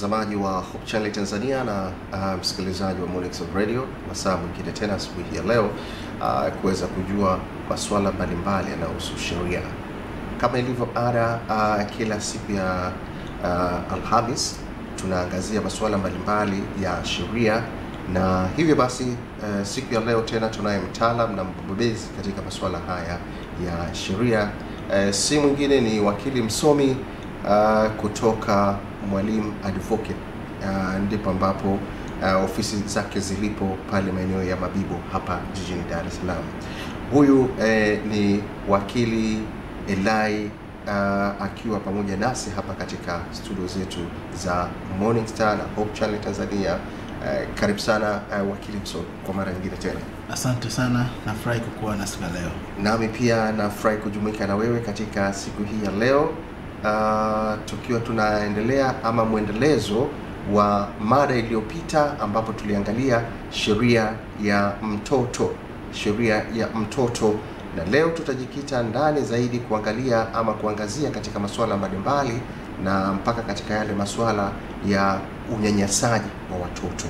mtazamaji wa Hope Channel Tanzania na uh, msikilizaji wa Monix of Radio, masaa mwingine tena asubuhi ya leo uh, kuweza kujua masuala mbalimbali yanayohusu sheria. Kama ilivyo ada, uh, kila siku ya uh, Alhamis tunaangazia masuala mbalimbali ya sheria, na hivyo basi uh, siku ya leo tena tunaye mtaalam na mbobezi katika masuala haya ya sheria. Uh, si mwingine ni wakili msomi uh, kutoka Mwalimu Advocate uh, ndipo ambapo uh, ofisi zake zilipo pale maeneo ya Mabibo hapa jijini Dar es Salaam. Huyu eh, ni wakili Elai uh, akiwa pamoja nasi hapa katika studio zetu za Morning Star na Hope Channel Tanzania. Uh, karibu sana uh, wakili msomi kwa mara nyingine tena. Asante sana, nafurahi kukuwa na siku ya leo. Nami pia nafurahi kujumuika na wewe katika siku hii ya leo uh, tukiwa tunaendelea ama mwendelezo wa mada iliyopita ambapo tuliangalia sheria ya mtoto, sheria ya mtoto, na leo tutajikita ndani zaidi kuangalia ama kuangazia katika masuala mbalimbali na mpaka katika yale masuala ya unyanyasaji wa watoto.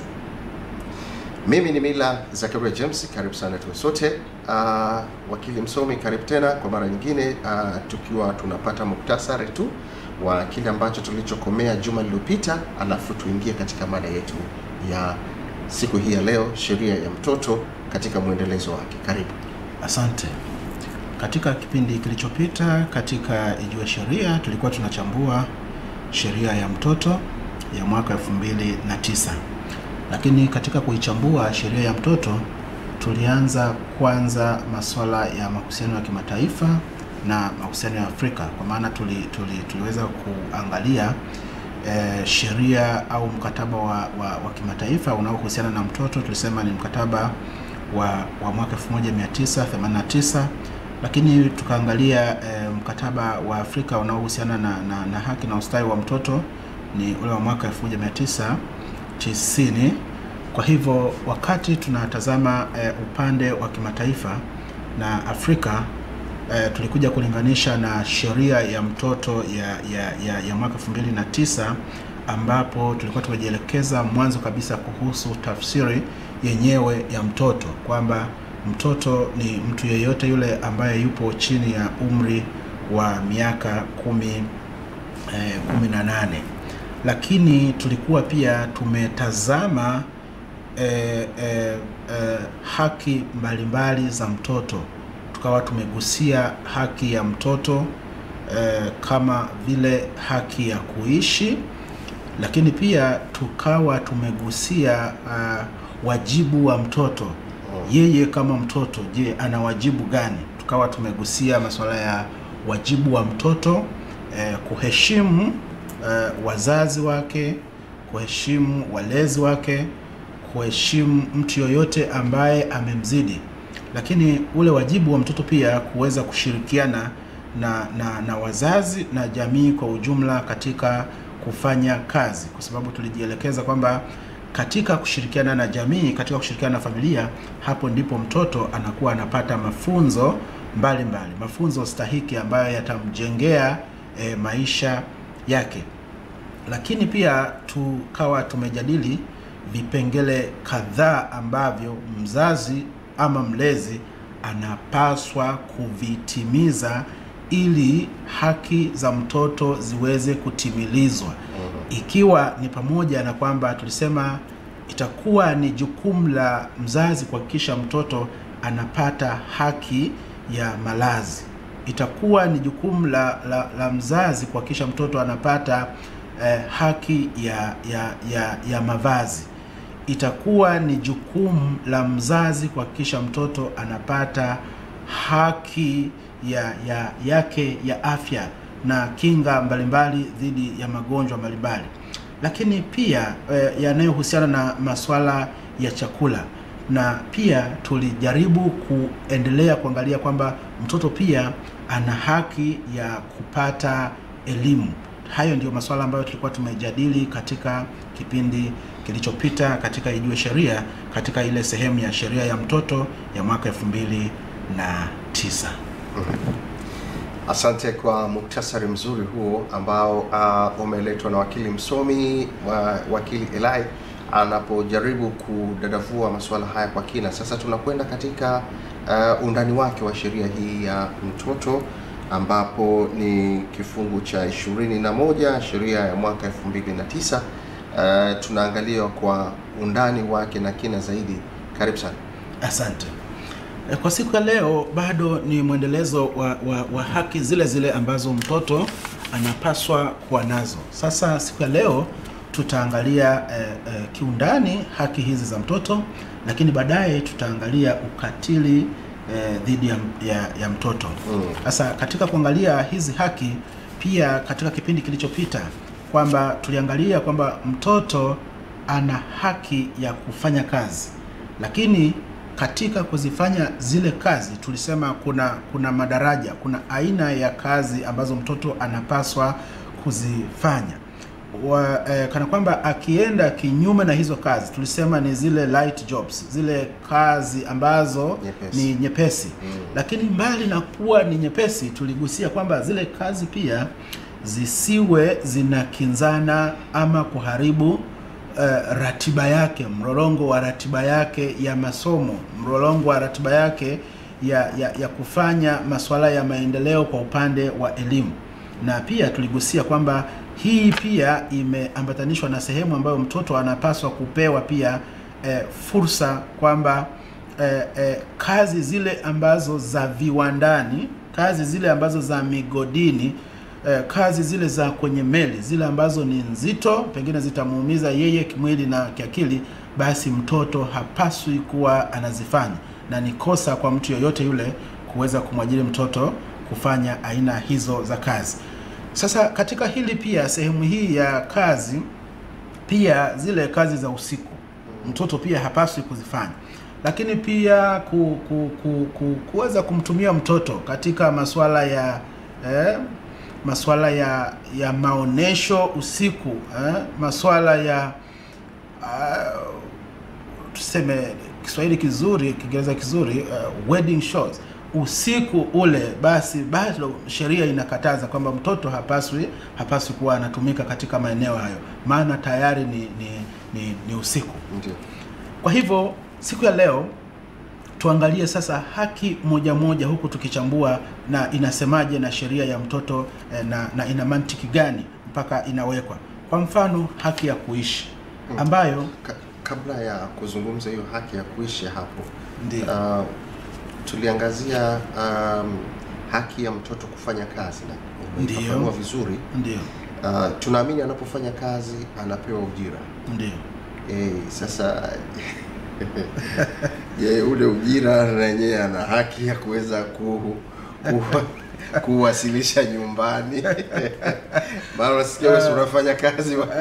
Mimi ni Mila Zakaria James, karibu sana tuwe sote. Uh, wakili msomi, karibu tena kwa mara nyingine, uh, tukiwa tunapata muktasari tu wa kile ambacho tulichokomea juma lililopita, alafu tuingie katika mada yetu ya siku hii ya leo, sheria ya mtoto katika mwendelezo wake. Karibu. Asante. Katika kipindi kilichopita katika Ijue Sheria tulikuwa tunachambua sheria ya mtoto ya mwaka 2009 lakini katika kuichambua sheria ya mtoto tulianza kwanza masuala ya mahusiano ya kimataifa na mahusiano ya Afrika, kwa maana tuli, tuli, tuliweza kuangalia eh, sheria au mkataba wa, wa, wa kimataifa unaohusiana na mtoto. Tulisema ni mkataba wa, wa mwaka 1989 lakini tukaangalia eh, mkataba wa Afrika unaohusiana na, na, na haki na ustawi wa mtoto ni ule wa mwaka 1990 tisini. Kwa hivyo wakati tunatazama e, upande wa kimataifa na Afrika e, tulikuja kulinganisha na sheria ya mtoto ya, ya, ya, ya mwaka 2009 ambapo tulikuwa tumejielekeza mwanzo kabisa kuhusu tafsiri yenyewe ya mtoto kwamba mtoto ni mtu yeyote yule ambaye yupo chini ya umri wa miaka kumi, e, kumi na nane lakini tulikuwa pia tumetazama e, e, e, haki mbalimbali za mtoto, tukawa tumegusia haki ya mtoto e, kama vile haki ya kuishi, lakini pia tukawa tumegusia uh, wajibu wa mtoto. Yeye kama mtoto, je, ana wajibu gani? Tukawa tumegusia masuala ya wajibu wa mtoto e, kuheshimu Uh, wazazi wake, kuheshimu walezi wake, kuheshimu mtu yoyote ambaye amemzidi, lakini ule wajibu wa mtoto pia kuweza kushirikiana na, na, na wazazi na jamii kwa ujumla katika kufanya kazi, kwa sababu tulijielekeza kwamba katika kushirikiana na jamii, katika kushirikiana na familia, hapo ndipo mtoto anakuwa anapata mafunzo mbalimbali mbali, mafunzo stahiki ambayo yatamjengea eh, maisha yake lakini pia tukawa tumejadili vipengele kadhaa ambavyo mzazi ama mlezi anapaswa kuvitimiza ili haki za mtoto ziweze kutimilizwa, ikiwa ni pamoja na kwamba tulisema itakuwa ni jukumu la mzazi kuhakikisha mtoto anapata haki ya malazi itakuwa ni jukumu la, la, la mzazi kuhakikisha mtoto anapata eh, haki ya, ya, ya, ya mavazi. Itakuwa ni jukumu la mzazi kuhakikisha mtoto anapata haki ya, ya yake ya afya na kinga mbalimbali dhidi ya magonjwa mbalimbali, lakini pia eh, yanayohusiana na masuala ya chakula na pia tulijaribu kuendelea kuangalia kwamba mtoto pia ana haki ya kupata elimu. Hayo ndio masuala ambayo tulikuwa tumejadili katika kipindi kilichopita katika Ijue Sheria, katika ile sehemu ya sheria ya mtoto ya mwaka elfu mbili na tisa. Asante kwa muktasari mzuri huo ambao uh, umeletwa na wakili msomi wa wakili Elai anapojaribu kudadavua masuala haya kwa kina. Sasa tunakwenda katika uh, undani wake wa sheria hii ya mtoto ambapo ni kifungu cha ishirini na moja sheria ya mwaka elfu mbili na tisa. Uh, tunaangalia kwa undani wake na kina zaidi. Karibu sana. Asante. E, Kwa siku ya leo bado ni mwendelezo wa, wa, wa haki zile zile ambazo mtoto anapaswa kuwa nazo. Sasa siku ya leo tutaangalia e, e, kiundani haki hizi za mtoto, lakini baadaye tutaangalia ukatili e, dhidi ya, ya, ya mtoto. Mm. Sasa katika kuangalia hizi haki, pia katika kipindi kilichopita kwamba tuliangalia kwamba mtoto ana haki ya kufanya kazi, lakini katika kuzifanya zile kazi tulisema kuna kuna madaraja, kuna aina ya kazi ambazo mtoto anapaswa kuzifanya wa, eh, kana kwamba akienda kinyume na hizo kazi tulisema ni zile light jobs, zile kazi ambazo Nyepesi. ni nyepesi Mm. lakini mbali na kuwa ni nyepesi, tuligusia kwamba zile kazi pia zisiwe zinakinzana ama kuharibu uh, ratiba yake, mlolongo wa ratiba yake ya masomo, mlolongo wa ratiba yake ya, ya, ya kufanya masuala ya maendeleo kwa upande wa elimu. Na pia tuligusia kwamba hii pia imeambatanishwa na sehemu ambayo mtoto anapaswa kupewa pia eh, fursa kwamba eh, eh, kazi zile ambazo za viwandani, kazi zile ambazo za migodini, eh, kazi zile za kwenye meli, zile ambazo ni nzito, pengine zitamuumiza yeye kimwili na kiakili, basi mtoto hapaswi kuwa anazifanya, na ni kosa kwa mtu yoyote yule kuweza kumwajiri mtoto kufanya aina hizo za kazi. Sasa katika hili pia, sehemu hii ya kazi pia zile kazi za usiku mtoto pia hapaswi kuzifanya, lakini pia ku, ku, ku, ku, kuweza kumtumia mtoto katika masuala ya eh, masuala ya ya maonesho usiku eh, masuala ya uh, tuseme Kiswahili kizuri, Kiingereza kizuri uh, wedding shows usiku ule, basi bado sheria inakataza kwamba mtoto hapaswi hapaswi kuwa anatumika katika maeneo hayo, maana tayari ni, ni, ni, ni usiku. Ndio. Kwa hivyo siku ya leo tuangalie sasa haki moja moja, huku tukichambua na inasemaje na sheria ya mtoto eh, na, na ina mantiki gani mpaka inawekwa. Kwa mfano haki ya kuishi ambayo Ka- kabla ya kuzungumza hiyo haki ya kuishi hapo ndio uh, tuliangazia um, haki ya mtoto kufanya kazi na Ndiyo. umeifafanua vizuri. ndio Uh, tunaamini anapofanya kazi anapewa ujira. ndio E, sasa je, ule ujira na yenyewe ana haki ya kuweza ku, ku, kuwasilisha nyumbani maana unasikia wewe si unafanya kazi wa,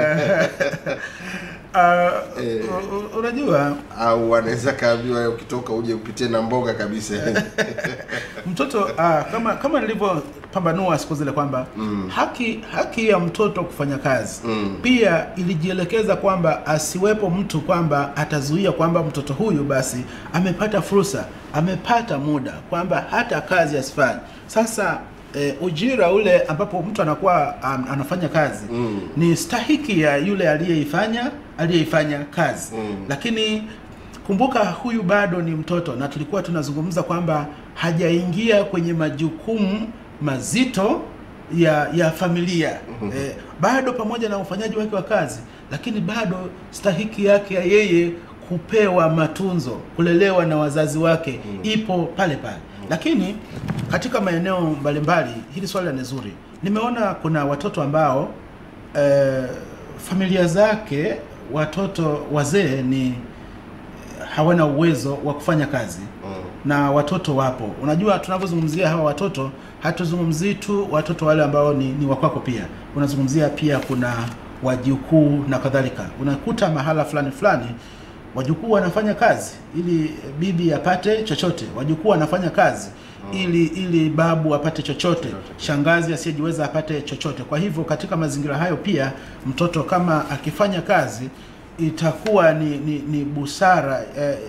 Ah, Eh. u- u- unajua au anaweza kaambiwa ukitoka uje upitie na mboga kabisa mtoto ah, kama kama nilivyopambanua siku zile kwamba Mm. haki haki ya mtoto kufanya kazi Mm. pia ilijielekeza kwamba asiwepo mtu kwamba atazuia kwamba mtoto huyu basi amepata fursa amepata muda kwamba hata kazi asifanye sasa e, ujira ule ambapo mtu anakuwa um, anafanya kazi Mm. ni stahiki ya yule aliyeifanya aliyeifanya kazi Mm. lakini kumbuka huyu bado ni mtoto na tulikuwa tunazungumza kwamba hajaingia kwenye majukumu mazito ya ya familia eh, bado pamoja na ufanyaji wake wa kazi lakini bado stahiki yake ya yeye kupewa matunzo kulelewa na wazazi wake ipo pale pale lakini katika maeneo mbalimbali hili swala ni zuri nimeona kuna watoto ambao eh, familia zake watoto wazee ni hawana uwezo wa kufanya kazi Mm. na watoto wapo. Unajua, tunavyozungumzia hawa watoto hatuzungumzii tu watoto wale ambao ni, ni wakwako, pia unazungumzia pia kuna wajukuu na kadhalika. Unakuta mahala fulani fulani wajukuu wanafanya kazi ili bibi apate chochote, wajukuu wanafanya kazi ili ili babu apate chochote, shangazi asiyejiweza apate chochote. Kwa hivyo katika mazingira hayo pia mtoto kama akifanya kazi itakuwa ni, ni, ni busara eh,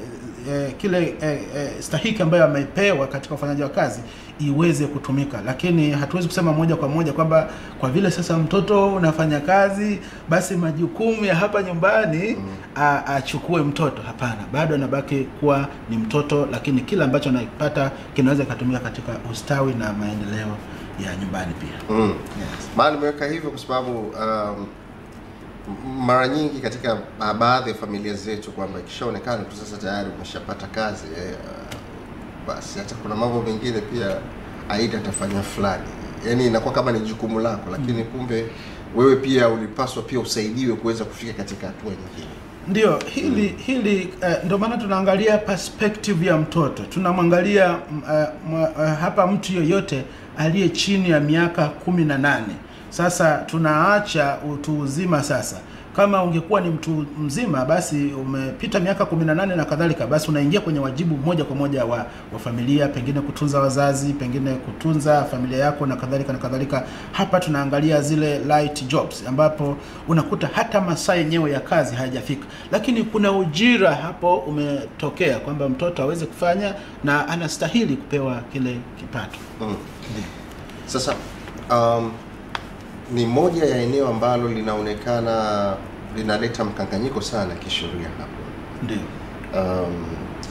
eh, kile eh, eh, stahiki ambayo amepewa katika ufanyaji wa kazi iweze kutumika, lakini hatuwezi kusema moja kwa moja kwamba kwa vile sasa mtoto unafanya kazi, basi majukumu ya hapa nyumbani a- achukue mtoto. Hapana, bado anabaki kuwa ni mtoto, lakini kile ambacho anapata kinaweza kikatumika katika ustawi na maendeleo ya nyumbani pia. Mm. Yes. Maana nimeweka hivyo kwa sababu um, m- mara nyingi katika ba- baadhi ya familia zetu kwamba ikishaonekana tu sasa tayari umeshapata kazi eh, uh, basi hata kuna mambo mengine pia aida atafanya fulani, yaani inakuwa kama ni jukumu lako, lakini kumbe wewe pia ulipaswa pia usaidiwe kuweza kufika katika hatua nyingine. Ndio hili hili eh, ndio maana tunaangalia perspective ya mtoto. Tunamwangalia mm, eh, mwa- eh, hapa mtu yoyote aliye chini ya miaka kumi na nane. Sasa tunaacha utu uzima sasa. Kama ungekuwa ni mtu mzima basi umepita miaka kumi na nane na kadhalika, basi unaingia kwenye wajibu moja kwa moja wa, wa familia, pengine kutunza wazazi, pengine kutunza familia yako na kadhalika na kadhalika. Hapa tunaangalia zile light jobs ambapo unakuta hata masaa yenyewe ya kazi hayajafika, lakini kuna ujira hapo umetokea kwamba mtoto aweze kufanya na anastahili kupewa kile kipato. Mm. Sasa um, ni moja ya eneo ambalo linaonekana linaleta mkanganyiko sana kisheria hapo. Ndio. Um,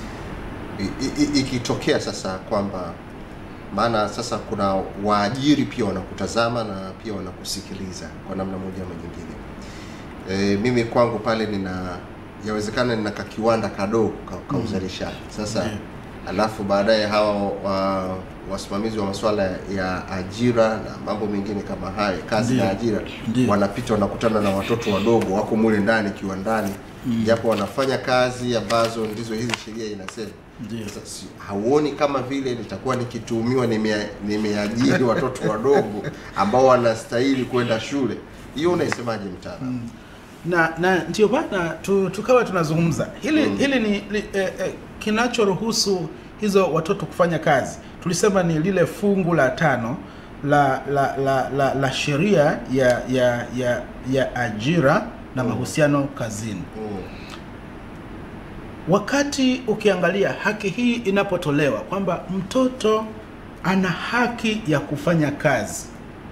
i- i- ikitokea sasa kwamba maana sasa kuna waajiri pia wanakutazama na pia wanakusikiliza kwa namna moja ama nyingine. E, mimi kwangu pale nina yawezekana nina kakiwanda kadogo ka, ka Mhm. uzalishaji sasa Ndiyo. alafu baadaye hawa wa, wasimamizi wa masuala ya ajira na mambo mengine kama haya kazi Ndiyo. na ajira Ndiyo. wanapita wanakutana na watoto wadogo wako mule ndani kiwandani japo wanafanya kazi ambazo ndizo hizi sheria inasema Ndio. sasa si- hauoni kama vile nitakuwa nikituhumiwa nimea- nimeajiri watoto wadogo ambao wanastahili kwenda shule hiyo unaisemaje mtaalamu na na ndio maana tu, tukawa tunazungumza hili Mm. hili ni li, eh, eh, kinachoruhusu hizo watoto kufanya kazi tulisema ni lile fungu la tano la la la, la, la sheria ya ya ya ya ajira na Mm. mahusiano kazini Mm. wakati ukiangalia haki hii inapotolewa kwamba mtoto ana haki ya kufanya kazi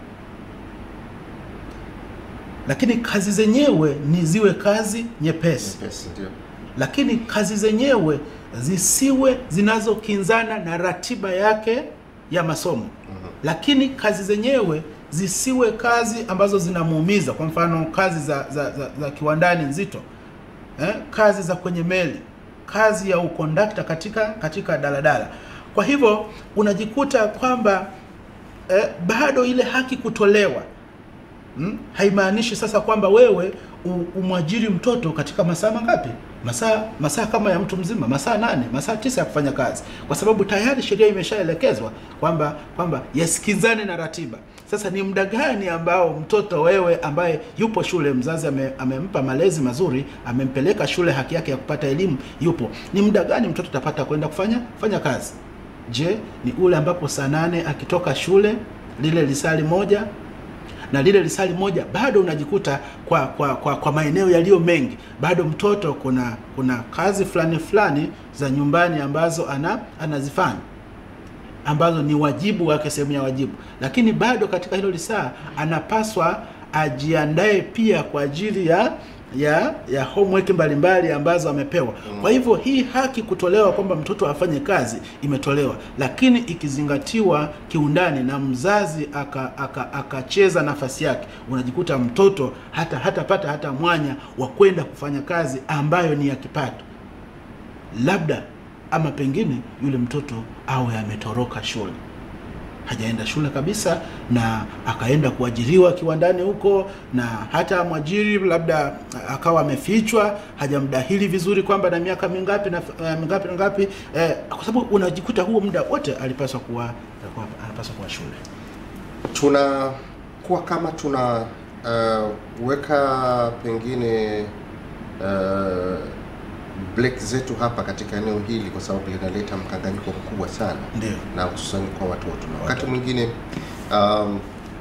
lakini kazi zenyewe ni ziwe kazi nyepesi Nyepesi, ndio lakini kazi zenyewe zisiwe zinazokinzana na ratiba yake ya masomo Mhm. lakini kazi zenyewe zisiwe kazi ambazo zinamuumiza kwa mfano kazi za, za, za, za kiwandani nzito eh, kazi za kwenye meli kazi ya ukondakta katika katika daladala kwa hivyo unajikuta kwamba eh, bado ile haki kutolewa hmm? haimaanishi sasa kwamba wewe u- umwajiri mtoto katika masaa mangapi masaa masaa kama ya mtu mzima masaa nane masaa tisa ya kufanya kazi kwa sababu tayari sheria imeshaelekezwa kwamba kwamba yasikizane na ratiba sasa ni muda gani ambao mtoto wewe ambaye yupo shule mzazi ame, amempa malezi mazuri amempeleka shule haki yake ya kupata elimu yupo ni muda gani mtoto atapata kwenda kufanya kufanya kazi je ni ule ambapo saa nane akitoka shule lile lisali moja na lile lisali moja bado unajikuta kwa kwa kwa, kwa maeneo yaliyo mengi bado mtoto kuna kuna kazi fulani fulani za nyumbani ambazo ana anazifanya ambazo ni wajibu wake sehemu ya wajibu lakini bado katika hilo lisaa anapaswa ajiandae pia kwa ajili ya ya ya homework mbalimbali ambazo amepewa kwa hivyo hii haki kutolewa kwamba mtoto afanye kazi imetolewa lakini ikizingatiwa kiundani na mzazi akacheza aka, akacheza nafasi yake unajikuta mtoto hata hatapata hata mwanya wa kwenda kufanya kazi ambayo ni ya kipato labda ama pengine yule mtoto awe ametoroka shule hajaenda shule kabisa na akaenda kuajiriwa kiwandani huko na hata mwajiri labda akawa amefichwa hajamdahili vizuri kwamba na miaka mingapi na eh, mingapi na ngapi eh, kwa sababu unajikuta huo muda wote alipaswa kuwa alikuwa- anapaswa kuwa shule tunakuwa kama tuna uh, weka pengine uh, break zetu hapa katika eneo hili kwa sababu linaleta mkanganyiko mkubwa sana ndio na hususani kwa watoto na wakati mwingine um,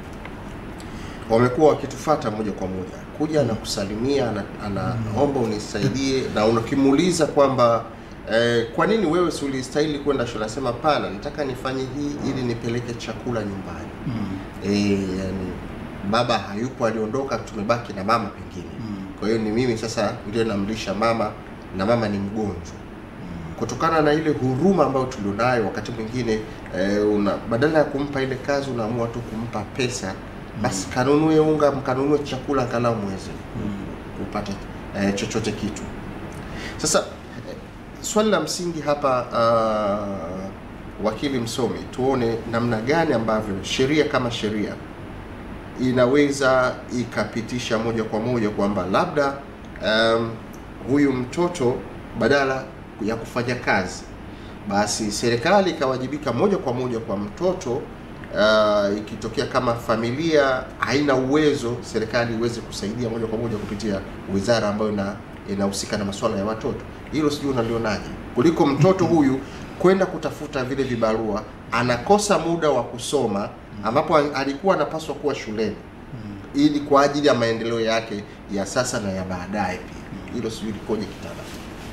wamekuwa wakitufata moja kwa moja kuja na kusalimia ana- anaomba unisaidie na unakimuuliza kwamba eh, kwa nini wewe si ulistahili kwenda shule? Anasema hapana, nataka nifanye hii ili nipeleke chakula nyumbani. Mm. Eh, yani baba hayupo, aliondoka, tumebaki na mama pengine. Mm. Kwa hiyo ni mimi sasa ndio namlisha mama na mama ni mgonjwa. Kutokana na ile huruma ambayo tulionayo, wakati mwingine eh, una badala ya kumpa ile kazi unaamua tu kumpa pesa, basi kanunue unga, mkanunue chakula, angalau mweze kupata eh, chochote kitu. Sasa eh, swali la msingi hapa uh, wakili msomi, tuone namna gani ambavyo sheria kama sheria inaweza ikapitisha moja kwa moja kwamba labda um, huyu mtoto badala ya kufanya kazi basi serikali ikawajibika moja kwa moja kwa mtoto uh, ikitokea kama familia haina uwezo, serikali iweze kusaidia moja kwa moja kupitia wizara ambayo ina inahusika na masuala ya watoto. Hilo sijui unalionaje, kuliko mtoto huyu kwenda kutafuta vile vibarua, anakosa muda wa kusoma ambapo alikuwa anapaswa kuwa shuleni ili kwa ajili ya maendeleo yake ya sasa na ya baadaye pia. Hilo sijui likoje kitaalamu.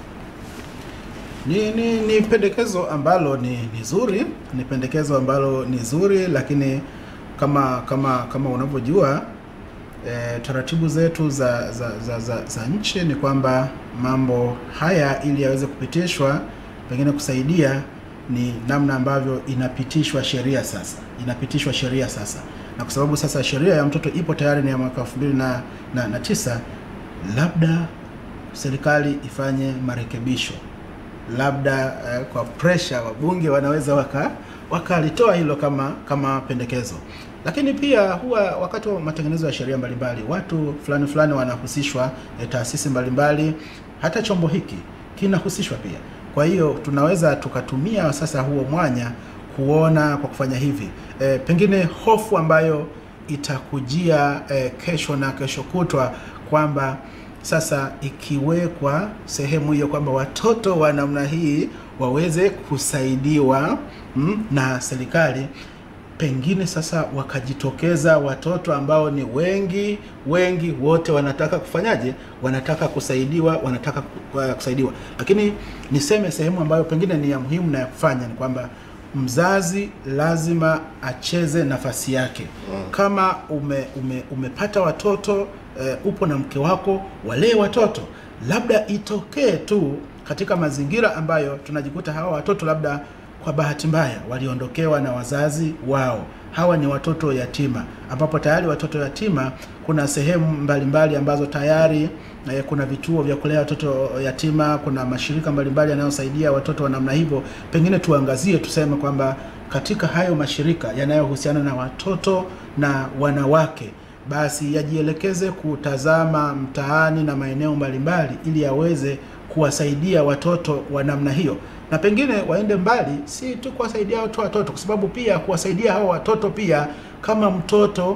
Ni, ni, ni pendekezo ambalo ni, ni zuri, ni pendekezo ambalo ni zuri, lakini kama kama kama unavyojua e, taratibu zetu za za, za, za za nchi ni kwamba mambo haya ili yaweze kupitishwa, pengine kusaidia ni namna ambavyo inapitishwa sheria sasa, inapitishwa sheria sasa, na kwa sababu sasa sheria ya mtoto ipo tayari ni ya mwaka elfu mbili na, na, na tisa, labda serikali ifanye marekebisho labda eh, kwa pressure wabunge wanaweza waka wakalitoa hilo kama kama pendekezo, lakini pia huwa wakati wa matengenezo ya sheria mbalimbali watu fulani fulani wanahusishwa, eh, taasisi mbalimbali, hata chombo hiki kinahusishwa pia. Kwa hiyo tunaweza tukatumia sasa huo mwanya kuona kwa kufanya hivi, eh, pengine hofu ambayo itakujia eh, kesho na kesho kutwa kwamba sasa ikiwekwa sehemu hiyo kwamba watoto wa namna hii waweze kusaidiwa mm, na serikali, pengine sasa wakajitokeza watoto ambao ni wengi wengi, wote wanataka kufanyaje? Wanataka kusaidiwa, wanataka ku- kusaidiwa. Lakini niseme sehemu ambayo pengine ni ya muhimu na ya kufanya ni kwamba mzazi lazima acheze nafasi yake. Kama ume, ume, umepata watoto eh, upo na mke wako, walee watoto. Labda itokee tu katika mazingira ambayo tunajikuta hawa watoto labda kwa bahati mbaya waliondokewa na wazazi wao. Hawa ni watoto yatima, ambapo tayari watoto yatima kuna sehemu mbalimbali mbali ambazo tayari eh, kuna vituo vya kulea watoto yatima, kuna mashirika mbalimbali yanayosaidia watoto wa namna hivyo. Pengine tuangazie tuseme kwamba katika hayo mashirika yanayohusiana na watoto na wanawake basi yajielekeze kutazama mtaani na maeneo mbalimbali ili yaweze kuwasaidia watoto wa namna hiyo, na pengine waende mbali, si tu kuwasaidia tu watoto, kwa sababu pia kuwasaidia hao watoto pia, kama mtoto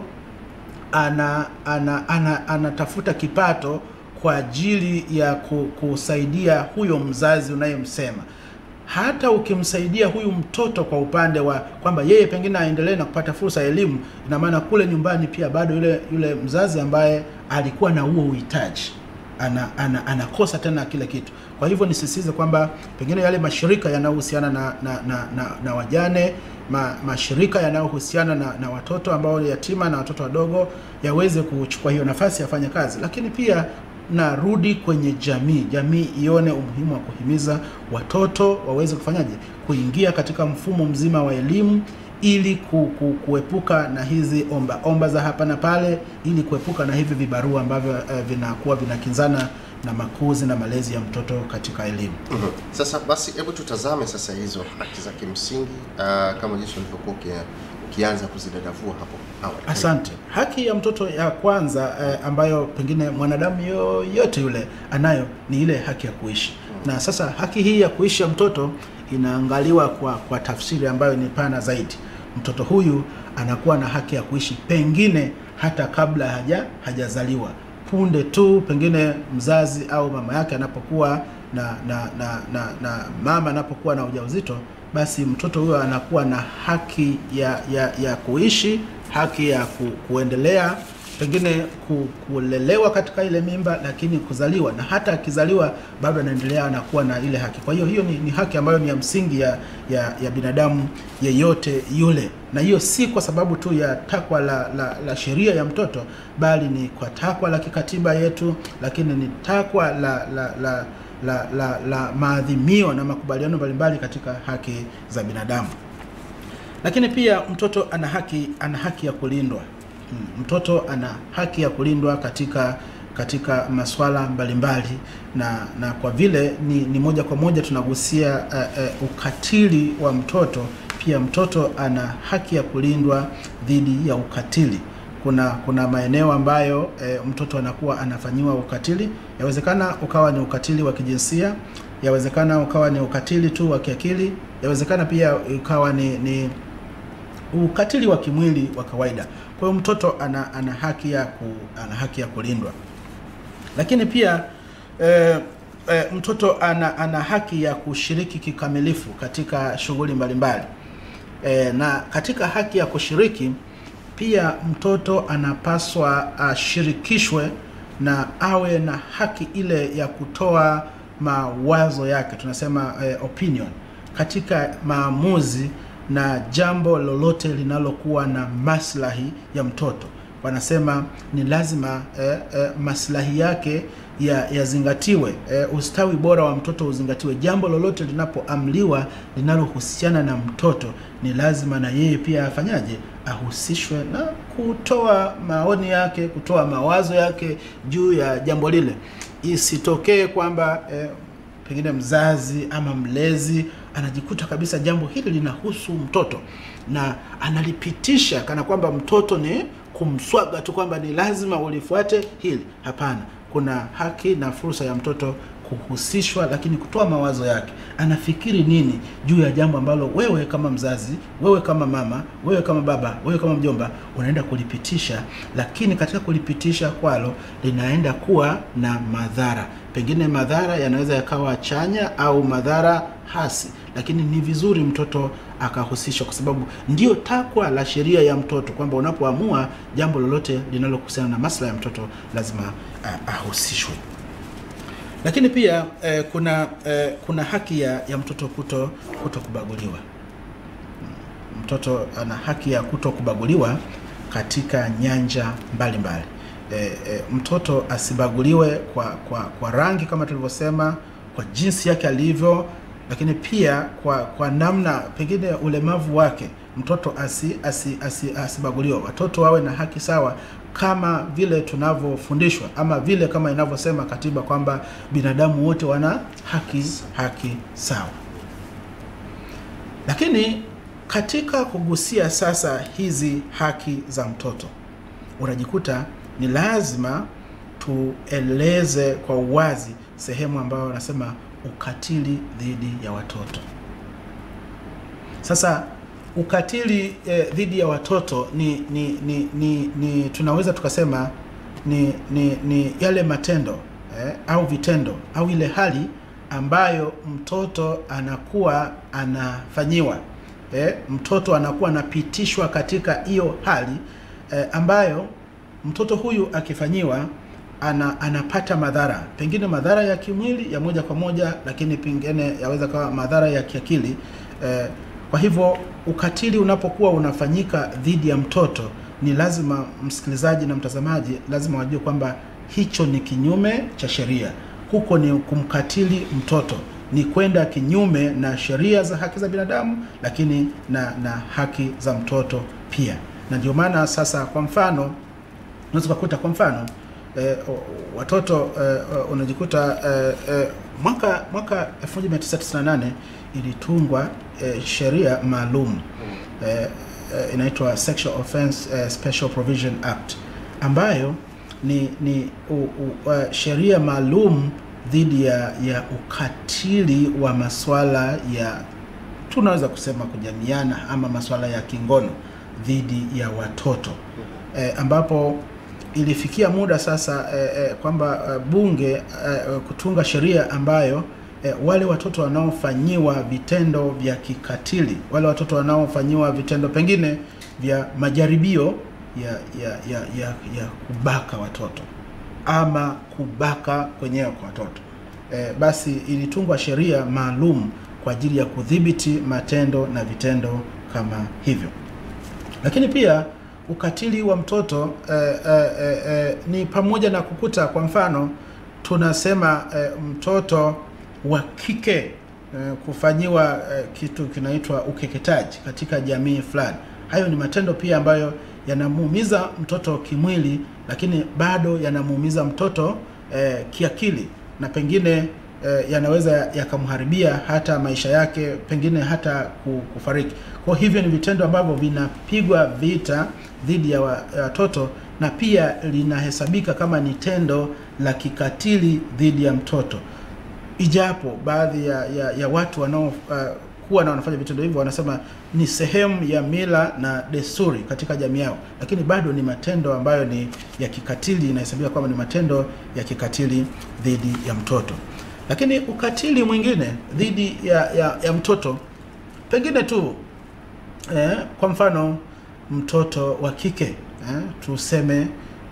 ana ana ana anatafuta kipato kwa ajili ya ku- kusaidia huyo mzazi unayemsema hata ukimsaidia huyu mtoto kwa upande wa kwamba yeye pengine aendelee na kupata fursa ya elimu, ina maana kule nyumbani pia bado yule yule mzazi ambaye alikuwa na huo uhitaji ana, ana, anakosa tena kile kitu. Kwa hivyo nisisitize kwamba pengine yale mashirika yanayohusiana na, na, na, na, na wajane ma, mashirika yanayohusiana na, na watoto ambao ni yatima na watoto wadogo yaweze kuchukua hiyo nafasi yafanye kazi, lakini pia narudi kwenye jamii, jamii ione umuhimu wa kuhimiza watoto waweze kufanyaje, kuingia katika mfumo mzima wa elimu ili ku, ku, kuepuka na hizi omba omba za hapa na pale, ili kuepuka na hivi vibarua ambavyo eh, vinakuwa vinakinzana na makuzi na malezi ya mtoto katika elimu. Mhm. Sasa basi, hebu tutazame sasa hizo haki za kimsingi uh, kama jinsi ulivyokuwa uki- ukianza kuzidadavua hapo awali. Asante. Haki ya mtoto ya kwanza eh, ambayo pengine mwanadamu yoyote yule anayo ni ile haki ya kuishi. Na sasa haki hii ya kuishi ya mtoto inaangaliwa kwa, kwa tafsiri ambayo ni pana zaidi. Mtoto huyu anakuwa na haki ya kuishi pengine hata kabla haja hajazaliwa, punde tu pengine mzazi au mama yake anapokuwa na na, na, na, na mama anapokuwa na ujauzito basi mtoto huyo anakuwa na haki ya, ya, ya kuishi, haki ya ku, kuendelea pengine ku, kulelewa katika ile mimba, lakini kuzaliwa na hata akizaliwa bado anaendelea anakuwa na ile haki. Kwa hiyo hiyo ni, ni haki ambayo ni ya msingi ya, ya, ya binadamu yeyote yule, na hiyo si kwa sababu tu ya takwa la, la, la sheria ya mtoto, bali ni kwa takwa la kikatiba yetu, lakini ni takwa la, la, la la, la, la maadhimio na makubaliano mbalimbali katika haki za binadamu. Lakini pia mtoto ana haki ana haki ya kulindwa. Hmm, Mtoto ana haki ya kulindwa katika katika masuala mbalimbali na na kwa vile ni, ni moja kwa moja tunagusia uh, uh, ukatili wa mtoto, pia mtoto ana haki ya kulindwa dhidi ya ukatili kuna kuna maeneo ambayo e, mtoto anakuwa anafanyiwa ukatili. Yawezekana ukawa ni ukatili wa kijinsia, yawezekana ukawa ni ukatili tu wa kiakili, yawezekana pia ukawa ni, ni ukatili wa kimwili wa kawaida. Kwa hiyo mtoto ana, ana haki ya ku, ana haki ya kulindwa, lakini pia e, e, mtoto ana, ana haki ya kushiriki kikamilifu katika shughuli mbalimbali e, na katika haki ya kushiriki pia mtoto anapaswa ashirikishwe na awe na haki ile ya kutoa mawazo yake, tunasema eh, opinion katika maamuzi na jambo lolote linalokuwa na maslahi ya mtoto. Wanasema ni lazima eh, eh, maslahi yake yazingatiwe, ya eh, ustawi bora wa mtoto uzingatiwe. Jambo lolote linapoamliwa linalohusiana na mtoto, ni lazima na yeye pia afanyaje? ahusishwe na kutoa maoni yake, kutoa mawazo yake juu ya jambo lile. Isitokee kwamba eh, pengine mzazi ama mlezi anajikuta kabisa jambo hili linahusu mtoto na analipitisha kana kwamba mtoto ni kumswaga tu kwamba ni lazima ulifuate hili. Hapana, kuna haki na fursa ya mtoto kuhusishwa, lakini kutoa mawazo yake. Anafikiri nini juu ya jambo ambalo wewe kama mzazi, wewe kama mama, wewe kama baba, wewe kama mjomba unaenda kulipitisha, lakini katika kulipitisha kwalo linaenda kuwa na madhara. Pengine madhara yanaweza yakawa chanya au madhara hasi, lakini ni vizuri mtoto akahusishwa, kwa sababu ndio takwa la sheria ya mtoto kwamba unapoamua jambo lolote linalohusiana na maslahi ya mtoto lazima uh, ahusishwe lakini pia eh, kuna eh, kuna haki ya, ya mtoto kuto kuto kubaguliwa. Mtoto ana haki ya kuto kubaguliwa katika nyanja mbalimbali. Eh, eh, mtoto asibaguliwe kwa, kwa, kwa rangi kama tulivyosema, kwa jinsi yake alivyo, lakini pia kwa, kwa namna pengine ulemavu wake. Mtoto asi, asi, asi, asibaguliwe. Watoto wawe na haki sawa kama vile tunavyofundishwa ama vile kama inavyosema katiba kwamba binadamu wote wana haki haki sawa. Lakini katika kugusia sasa hizi haki za mtoto, unajikuta ni lazima tueleze kwa uwazi sehemu ambayo wanasema ukatili dhidi ya watoto. Sasa ukatili eh, dhidi ya watoto ni ni, ni, ni, ni tunaweza tukasema ni, ni, ni yale matendo eh, au vitendo au ile hali ambayo mtoto anakuwa anafanyiwa eh, mtoto anakuwa anapitishwa katika hiyo hali eh, ambayo mtoto huyu akifanyiwa ana, anapata madhara pengine madhara ya kimwili ya moja kwa moja, lakini pengine yaweza kawa madhara ya kiakili eh, kwa hivyo ukatili unapokuwa unafanyika dhidi ya mtoto, ni lazima msikilizaji na mtazamaji lazima wajue kwamba hicho ni kinyume cha sheria. Huko ni kumkatili mtoto, ni kwenda kinyume na sheria za haki za binadamu, lakini na, na haki za mtoto pia. Na ndio maana sasa, kwa mfano, unaweza kukuta kwa mfano eh, watoto eh, unajikuta eh, eh, mwaka mwaka 1998 ilitungwa eh, sheria maalum eh, eh, inaitwa Sexual Offense eh, Special Provision Act ambayo ni, ni u, u, uh, sheria maalum dhidi ya, ya ukatili wa masuala ya tunaweza kusema kujamiana ama masuala ya kingono dhidi ya watoto eh, ambapo ilifikia muda sasa eh, eh, kwamba eh, bunge eh, kutunga sheria ambayo eh, wale watoto wanaofanyiwa vitendo vya kikatili, wale watoto wanaofanyiwa vitendo pengine vya majaribio ya ya ya ya, ya kubaka watoto ama kubaka kwenyewe kwa watoto e, basi ilitungwa sheria maalum kwa ajili ya kudhibiti matendo na vitendo kama hivyo lakini pia ukatili wa mtoto eh, eh, eh, eh, ni pamoja na kukuta kwa mfano tunasema eh, mtoto wa kike eh, kufanyiwa eh, kitu kinaitwa ukeketaji katika jamii fulani hayo ni matendo pia ambayo yanamuumiza mtoto kimwili lakini bado yanamuumiza mtoto eh, kiakili na pengine eh, yanaweza yakamharibia hata maisha yake pengine hata ku- kufariki kwa hivyo ni vitendo ambavyo vinapigwa vita dhidi ya wa- ya watoto na pia linahesabika kama ni tendo la kikatili dhidi ya mtoto ijapo baadhi ya, ya, ya watu wanao uh, kuwa na wanafanya vitendo hivyo wanasema ni sehemu ya mila na desturi katika jamii yao lakini bado ni matendo ambayo ni ya kikatili inahesabika kwamba ni matendo ya kikatili dhidi ya mtoto lakini ukatili mwingine dhidi ya, ya, ya mtoto pengine tu eh, kwa mfano mtoto wa kike eh, tuseme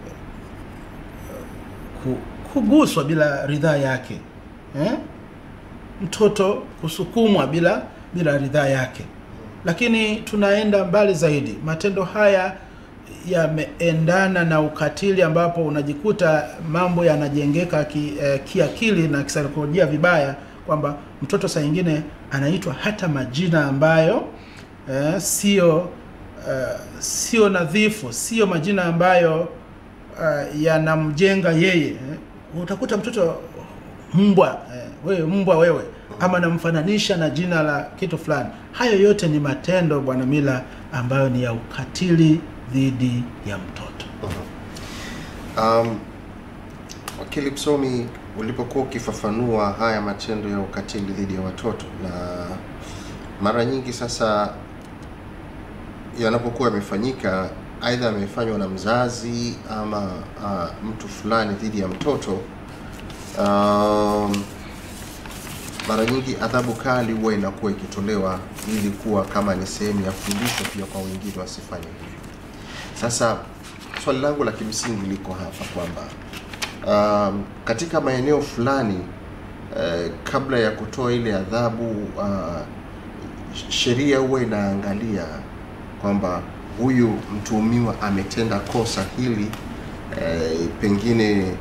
ku- kuguswa bila ridhaa yake eh? mtoto kusukumwa bila bila ridhaa yake lakini tunaenda mbali zaidi matendo haya yameendana na ukatili ambapo unajikuta mambo yanajengeka ki, eh, kiakili na kisaikolojia vibaya kwamba mtoto saa nyingine anaitwa hata majina ambayo eh, sio eh, sio nadhifu sio majina ambayo uh, yanamjenga yeye eh. utakuta mtoto mbwa eh, wewe mbwa wewe ama namfananisha na jina la kitu fulani hayo yote ni matendo bwana mila ambayo ni ya ukatili dhidi ya mtoto Um, wakili msomi, ulipokuwa ukifafanua haya matendo ya ukatili dhidi ya watoto, na mara nyingi sasa yanapokuwa yamefanyika, aidha yamefanywa na mzazi ama uh, mtu fulani dhidi ya mtoto um, mara nyingi adhabu kali huwa inakuwa ikitolewa ili kuwa kama ni sehemu ya fundisho pia kwa wengine wasifanye hivyo. Sasa swali langu la kimsingi liko hapa kwamba um, katika maeneo fulani uh, kabla ya kutoa ile adhabu uh, sheria huwa inaangalia kwamba huyu mtuhumiwa ametenda kosa hili eh, pengine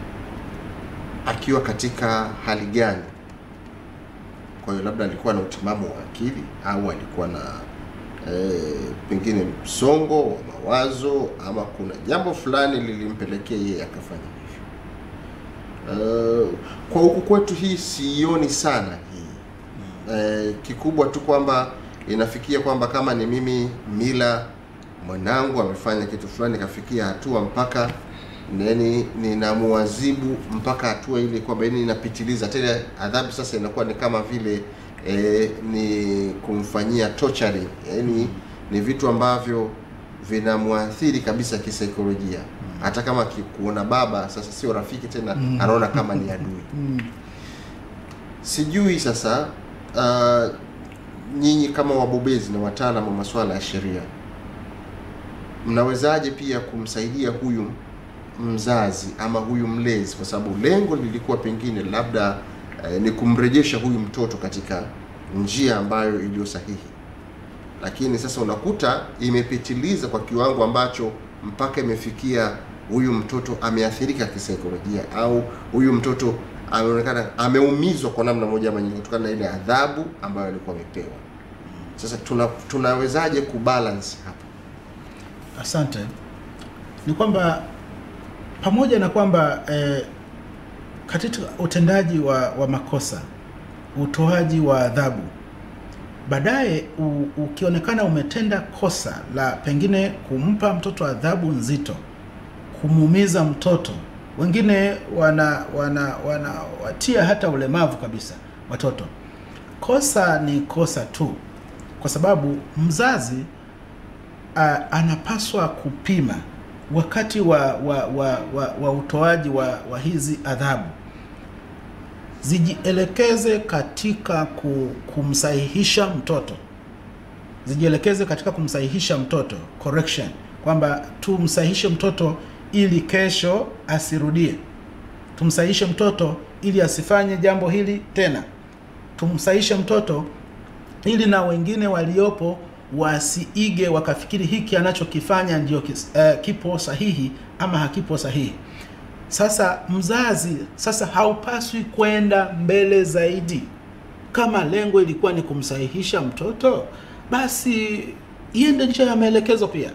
akiwa katika hali gani kwa hiyo labda alikuwa na utimamu wa akili au alikuwa na e, pengine msongo wa mawazo ama kuna jambo fulani lilimpelekea yeye akafanya hivyo. Uh, kwa huku kwetu hii sioni sana hii e, kikubwa tu kwamba inafikia kwamba kama ni mimi mila mwanangu amefanya kitu fulani kafikia hatua mpaka nani ninamuadhibu mpaka hatua ile kwamba yani inapitiliza tena adhabu sasa inakuwa ni kama vile e, ni kumfanyia torturing yani ni vitu ambavyo vinamwathiri kabisa kisaikolojia hata kama akikuona baba sasa sio rafiki tena Mm. anaona kama ni adui mm. sijui sasa uh, nyinyi kama wabobezi na wataalamu wa masuala ya sheria mnawezaje pia kumsaidia huyu mzazi ama huyu mlezi kwa sababu lengo lilikuwa pengine labda eh, ni kumrejesha huyu mtoto katika njia ambayo iliyo sahihi lakini sasa unakuta imepitiliza kwa kiwango ambacho mpaka imefikia huyu mtoto ameathirika kisaikolojia au huyu mtoto ameonekana ameumizwa kwa namna moja ama nyingine kutokana na ile adhabu ambayo alikuwa amepewa sasa tuna, tunawezaje kubalance hapa Asante. Ni kwamba pamoja na kwamba eh, katika utendaji wa, wa makosa, utoaji wa adhabu, baadaye u- ukionekana umetenda kosa la pengine kumpa mtoto adhabu nzito, kumuumiza mtoto, wengine wana wana wanawatia hata ulemavu kabisa watoto. Kosa ni kosa tu, kwa sababu mzazi a, anapaswa kupima wakati wa wa, wa, wa, wa utoaji wa, wa hizi adhabu zijielekeze katika ku, kumsahihisha mtoto zijielekeze katika kumsahihisha mtoto correction kwamba tumsahihishe mtoto ili kesho asirudie, tumsahihishe mtoto ili asifanye jambo hili tena, tumsahihishe mtoto ili na wengine waliopo wasiige wakafikiri hiki anachokifanya ndio kis- eh, kipo sahihi ama hakipo sahihi. Sasa mzazi sasa haupaswi kwenda mbele zaidi. Kama lengo ilikuwa ni kumsahihisha mtoto, basi iende nje ya maelekezo pia.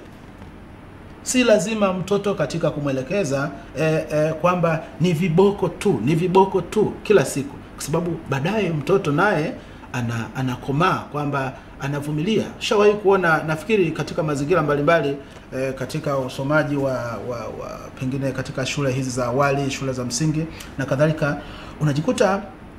Si lazima mtoto katika kumwelekeza eh, eh, kwamba ni viboko tu, ni viboko tu kila siku, kwa sababu baadaye mtoto naye ana, anakomaa kwamba anavumilia. Shawahi kuona nafikiri katika mazingira mbalimbali eh, katika usomaji wa, wa, wa pengine katika shule hizi za awali, shule za msingi na kadhalika, unajikuta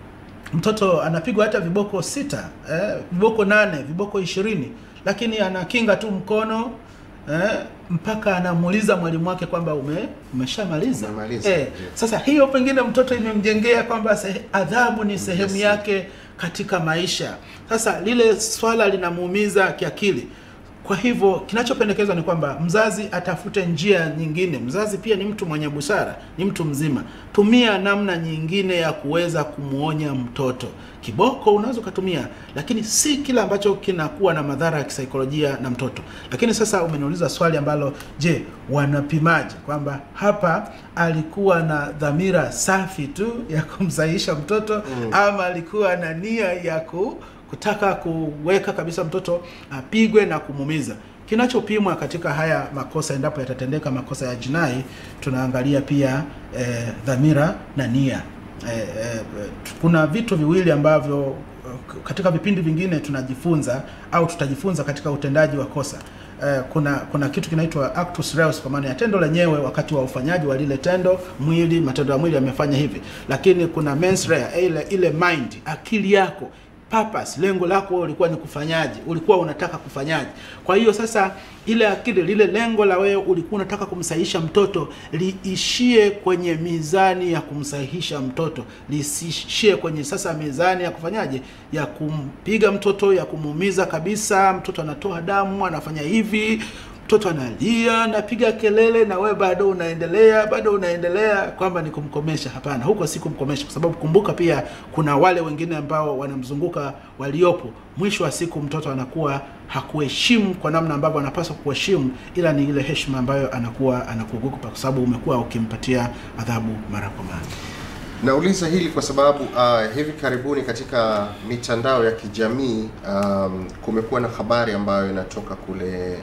mtoto anapigwa hata viboko sita eh, viboko nane viboko ishirini lakini anakinga tu mkono eh, mpaka anamuuliza mwalimu wake kwamba ume, umeshamaliza Umemaliza, eh, ndio. sasa hiyo pengine mtoto imemjengea kwamba sehe, adhabu ni sehemu Ujasiri. yake katika maisha sasa lile swala linamuumiza kiakili kwa hivyo kinachopendekezwa ni kwamba mzazi atafute njia nyingine. Mzazi pia ni mtu mwenye busara, ni mtu mzima. Tumia namna nyingine ya kuweza kumwonya mtoto. Kiboko unaweza ukatumia, lakini si kila ambacho kinakuwa na madhara ya kisaikolojia na mtoto. Lakini sasa umeniuliza swali ambalo, je, wanapimaje kwamba hapa alikuwa na dhamira safi tu ya kumsahihisha mtoto Mm. ama alikuwa na nia ya ku kutaka kuweka kabisa mtoto apigwe na kumuumiza. Kinachopimwa katika haya makosa, endapo yatatendeka makosa ya jinai, tunaangalia pia eh, dhamira na nia. Eh, eh, kuna vitu viwili ambavyo eh, katika vipindi vingine tunajifunza au tutajifunza katika utendaji wa kosa. Eh, kuna kuna kitu kinaitwa actus reus kwa maana ya tendo lenyewe wakati wa ufanyaji wa lile tendo mwili matendo ya mwili yamefanya hivi lakini kuna mens rea ile ile mind akili yako purpose lengo lako ulikuwa ni kufanyaje ulikuwa unataka kufanyaje kwa hiyo sasa ile akili lile lengo la wewe ulikuwa unataka kumsahihisha mtoto liishie kwenye mizani ya kumsahihisha mtoto lisiishie kwenye sasa mizani ya kufanyaje ya kumpiga mtoto ya kumuumiza kabisa mtoto anatoa damu anafanya hivi mtoto analia anapiga kelele na wewe bado unaendelea bado unaendelea kwamba ni kumkomesha hapana huko si kumkomesha kwa sababu kumbuka pia kuna wale wengine ambao wanamzunguka waliopo mwisho wa siku mtoto anakuwa hakuheshimu kwa namna ambavyo anapaswa kuheshimu ila ni ile heshima ambayo anakuwa anakuogopa kwa sababu umekuwa ukimpatia adhabu mara kwa mara Nauliza hili kwa sababu uh, hivi karibuni katika mitandao ya kijamii um, kumekuwa na habari ambayo inatoka kule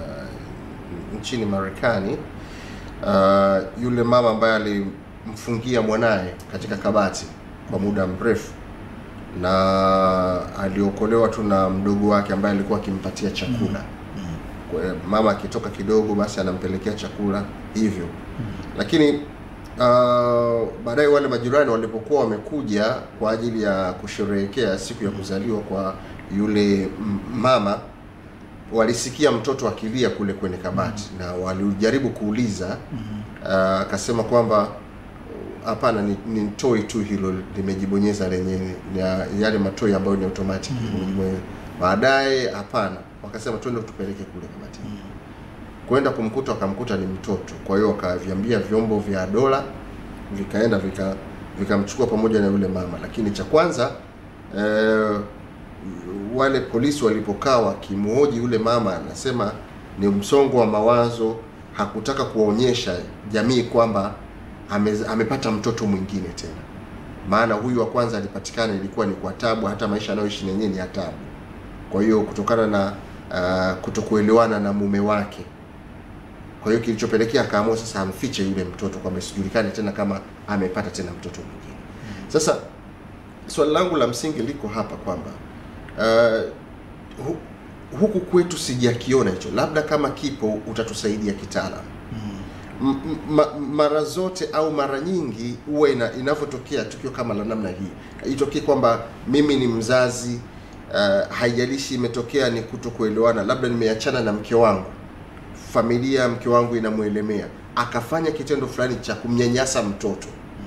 uh, nchini Marekani uh, yule mama ambaye alimfungia mwanaye katika kabati kwa muda mrefu na aliokolewa tu na mdogo wake ambaye alikuwa akimpatia chakula. Kwa- Mama akitoka kidogo, basi anampelekea chakula hivyo lakini uh, baadaye wale majirani walipokuwa wamekuja kwa ajili ya kusherehekea siku ya kuzaliwa kwa yule m- mama walisikia mtoto akilia kule kwenye kabati na walijaribu kuuliza uh, akasema kwamba hapana ni, ni toi tu hilo limejibonyeza lenyewe na yale matoi ambayo ni automatic limejibonyeza. baadaye hapana wakasema twende tupeleke kule kabatini kwenda kumkuta wakamkuta ni mtoto kwa hiyo wakaviambia vyombo vya dola vikaenda vika vikamchukua pamoja na yule mama lakini cha kwanza eh, wale polisi walipokaa wakimhoji yule mama anasema ni msongo wa mawazo hakutaka kuwaonyesha jamii kwamba ame, amepata mtoto mwingine tena maana huyu wa kwanza alipatikana ilikuwa ni kwa tabu hata maisha anayoishi yenyewe ni ya tabu kwa hiyo kutokana na uh, kutokuelewana na mume wake kwa hiyo kilichopelekea akaamua sasa amfiche yule mtoto kwamba isijulikane tena kama amepata tena mtoto mwingine. Sasa swali langu la msingi liko hapa kwamba uh, hu, huku kwetu sijakiona hicho, labda kama kipo utatusaidia kitaalamu. M- m- ma, mara zote au mara nyingi huwa ina, inavyotokea tukio kama la namna hii itokee kwamba mimi ni mzazi uh, haijalishi imetokea ni kutokuelewana, labda nimeachana na mke wangu familia mke wangu inamwelemea akafanya kitendo fulani cha kumnyanyasa mtoto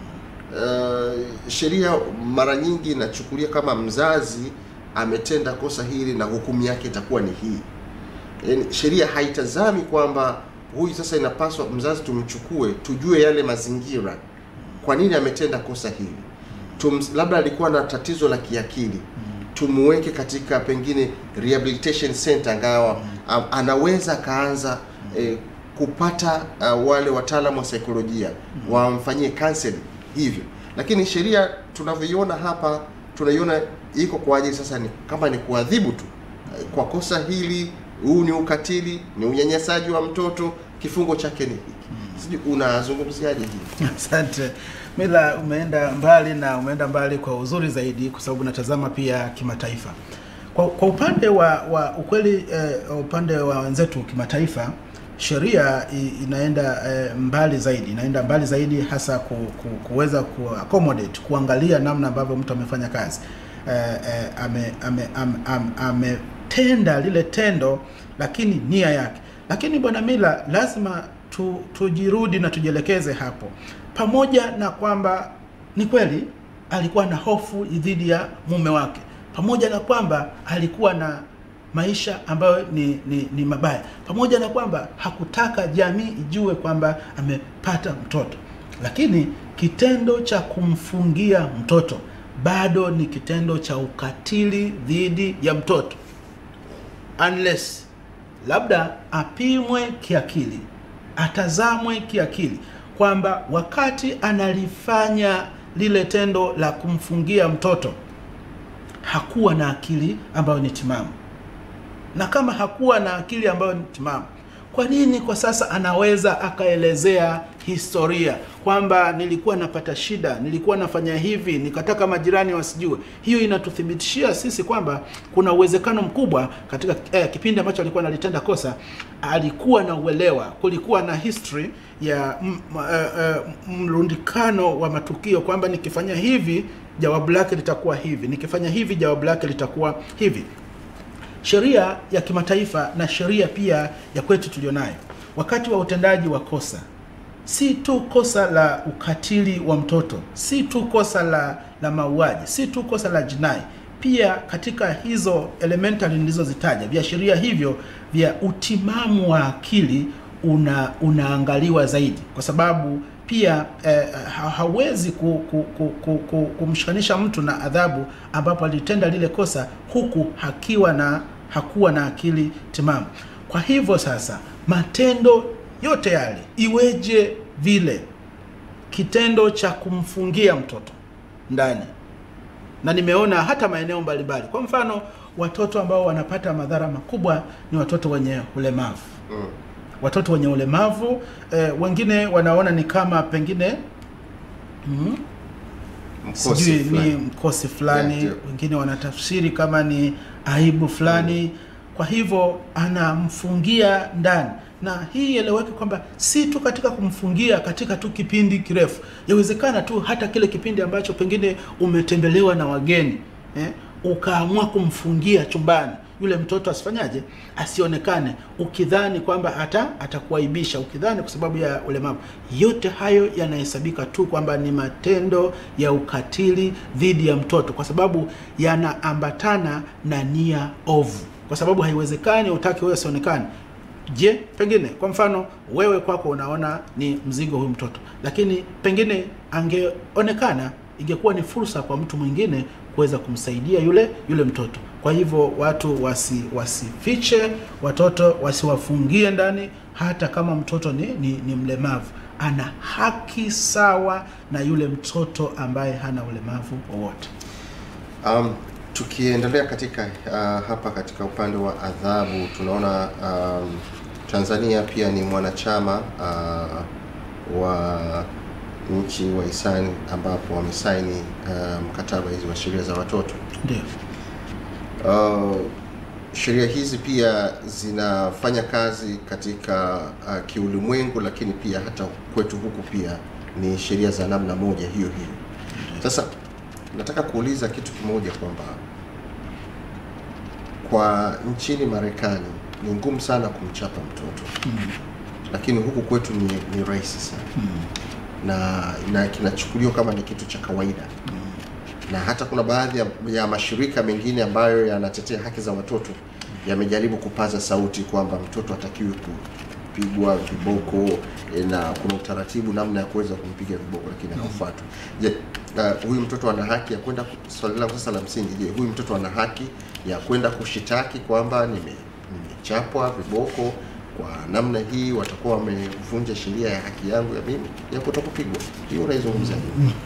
uh, sheria mara nyingi inachukulia kama mzazi ametenda kosa hili na hukumu yake itakuwa ni hii yaani sheria haitazami kwamba huyu sasa inapaswa mzazi tumchukue, tujue yale mazingira, kwa nini ametenda kosa hili. Tum, labda alikuwa na tatizo la kiakili, tumuweke katika pengine rehabilitation center, angawa am- anaweza akaanza eh, kupata uh, wale wataalamu wa saikolojia wamfanyie counseling hivyo. Lakini sheria tunavyoiona hapa, tunaiona iko kwa ajili sasa ni kama ni kuadhibu tu Eh, kwa kosa hili, huu ni ukatili, ni unyanyasaji wa mtoto, kifungo chake ni hiki. Sijui unazungumziaje hii? Asante Mila, umeenda mbali na umeenda mbali kwa uzuri zaidi, kwa sababu natazama pia kimataifa. Kwa, kwa upande wa, wa ukweli eh, upande wa wenzetu kimataifa, sheria i- inaenda eh, mbali zaidi, inaenda mbali zaidi hasa ku, ku, kuweza ku accommodate kuangalia namna ambavyo mtu amefanya kazi eh, eh, ame, ame, ame, ame, ametenda lile tendo, lakini nia yake. Lakini bwana Mila, lazima tu, tujirudi na tujielekeze hapo, pamoja na kwamba ni kweli alikuwa na hofu dhidi ya mume wake, pamoja na kwamba alikuwa na maisha ambayo ni, ni, ni mabaya, pamoja na kwamba hakutaka jamii ijue kwamba amepata mtoto, lakini kitendo cha kumfungia mtoto bado ni kitendo cha ukatili dhidi ya mtoto unless labda apimwe kiakili, atazamwe kiakili kwamba wakati analifanya lile tendo la kumfungia mtoto hakuwa na akili ambayo ni timamu, na kama hakuwa na akili ambayo ni timamu, kwa nini kwa sasa anaweza akaelezea historia kwamba nilikuwa napata shida, nilikuwa nafanya hivi, nikataka majirani wasijue? Hiyo inatuthibitishia sisi kwamba kuna uwezekano mkubwa katika eh, kipindi ambacho alikuwa analitenda kosa, alikuwa na uelewa, kulikuwa na history ya m- m- eh, eh, mrundikano wa matukio kwamba nikifanya hivi jawabu lake litakuwa hivi, nikifanya hivi jawabu lake litakuwa hivi sheria ya kimataifa na sheria pia ya kwetu tulionayo wakati wa utendaji wa kosa si tu kosa la ukatili wa mtoto si tu kosa la, la mauaji si tu kosa la jinai pia katika hizo elementary nilizozitaja viashiria hivyo vya utimamu wa akili una unaangaliwa zaidi kwa sababu pia eh, ha- hawezi ku, ku, ku, ku, ku, kumshikanisha mtu na adhabu ambapo alitenda lile kosa huku hakiwa na hakuwa na akili timamu. Kwa hivyo sasa, matendo yote yale iweje vile kitendo cha kumfungia mtoto ndani, na nimeona hata maeneo mbalimbali, kwa mfano watoto ambao wanapata madhara makubwa ni watoto wenye ulemavu Mm. watoto wenye ulemavu eh, wengine wanaona ni kama pengine mm, Mkosi sijui ni fulani. mkosi fulani Yeah, ndio. wengine wanatafsiri kama ni aibu fulani kwa hivyo anamfungia ndani na hii ieleweke kwamba si tu katika kumfungia katika tu kipindi kirefu yawezekana tu hata kile kipindi ambacho pengine umetembelewa na wageni eh, ukaamua kumfungia chumbani yule mtoto asifanyaje asionekane ukidhani kwamba ata atakuaibisha ukidhani kwa sababu ya ulemavu yote hayo yanahesabika tu kwamba ni matendo ya ukatili dhidi ya mtoto kwa sababu yanaambatana na nia ovu kwa sababu haiwezekani utake wewe asionekane je pengine kwa mfano wewe kwako unaona ni mzigo huyu mtoto lakini pengine angeonekana ingekuwa ni fursa kwa mtu mwingine kuweza kumsaidia yule yule mtoto kwa hivyo watu wasi wasifiche watoto wasiwafungie ndani hata kama mtoto ni, ni, ni mlemavu ana haki sawa na yule mtoto ambaye hana ulemavu wowote Um, tukiendelea katika uh, hapa katika upande wa adhabu tunaona um, Tanzania pia ni mwanachama uh, wa nchi wa hisani ambapo wamesaini uh, mkataba hizi wa sheria za watoto. ndio Uh, sheria hizi pia zinafanya kazi katika uh, kiulimwengu, lakini pia hata kwetu huku pia ni sheria za namna moja hiyo hiyo. Sasa nataka kuuliza kitu kimoja kwamba kwa nchini Marekani ni ngumu sana kumchapa mtoto mm. lakini huku kwetu ni, ni rahisi sana Mm. na, na kinachukuliwa kama ni kitu cha kawaida na hata kuna baadhi ya, ya mashirika mengine ambayo yanatetea haki za watoto yamejaribu kupaza sauti kwamba mtoto hatakiwi ku, kupigwa viboko eh, na kuna utaratibu namna ya kuweza kumpiga viboko, lakini haufuatwi. Je, uh, huyu mtoto ana haki ya kwenda ku- swali langu sasa la msingi, je, huyu mtoto ana haki ya kwenda kushitaki kwamba nime- nimechapwa viboko kwa namna hii, watakuwa wamevunja sheria ya haki yangu ya mimi ya kutokupigwa? Hiyo unaizungumzaje?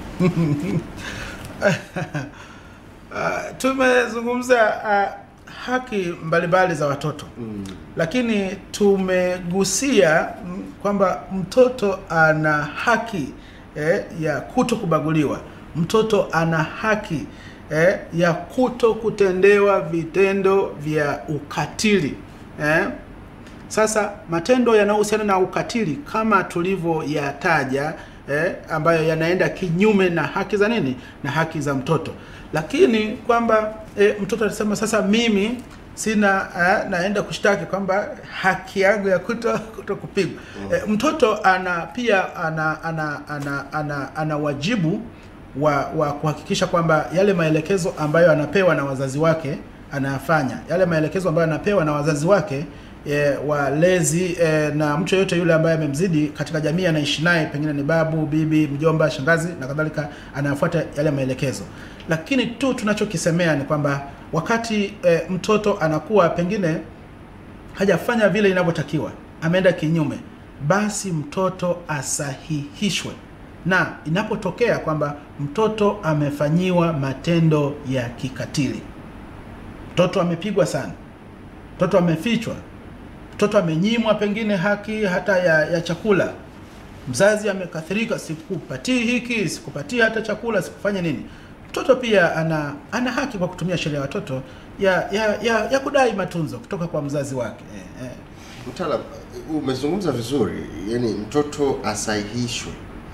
Uh, tumezungumza uh, haki mbalimbali za watoto Mm. lakini tumegusia mm, kwamba mtoto ana haki eh, ya kuto kubaguliwa. Mtoto ana haki eh, ya kuto kutendewa vitendo vya ukatili eh. Sasa matendo yanayohusiana na ukatili kama tulivyoyataja eh, ambayo yanaenda kinyume na haki za nini na haki za mtoto, lakini kwamba eh, mtoto atasema sasa mimi sina eh, naenda kushtaki kwamba haki yangu ya kuto, kuto kupigwa eh, mtoto ana pia ana ana ana, ana, ana wajibu wa, wa kuhakikisha kwamba yale maelekezo ambayo anapewa na wazazi wake anayafanya, yale maelekezo ambayo anapewa na wazazi wake e, walezi e, na mtu yeyote yule ambaye amemzidi katika jamii anaishi naye, pengine ni babu, bibi, mjomba, shangazi na kadhalika, anayafuata yale maelekezo. Lakini tu tunachokisemea ni kwamba wakati e, mtoto anakuwa pengine hajafanya vile inavyotakiwa, ameenda kinyume, basi mtoto asahihishwe, na inapotokea kwamba mtoto amefanyiwa matendo ya kikatili, mtoto amepigwa sana, mtoto amefichwa, mtoto amenyimwa pengine haki hata ya, ya chakula, mzazi amekathirika, sikupatii hiki, sikupatii hata chakula, sikufanya nini. Mtoto pia ana ana haki kwa kutumia sheria ya watoto ya ya, ya, ya kudai matunzo kutoka kwa mzazi wake eh, eh. Mtaalam, umezungumza vizuri, yani mtoto asahihishwe.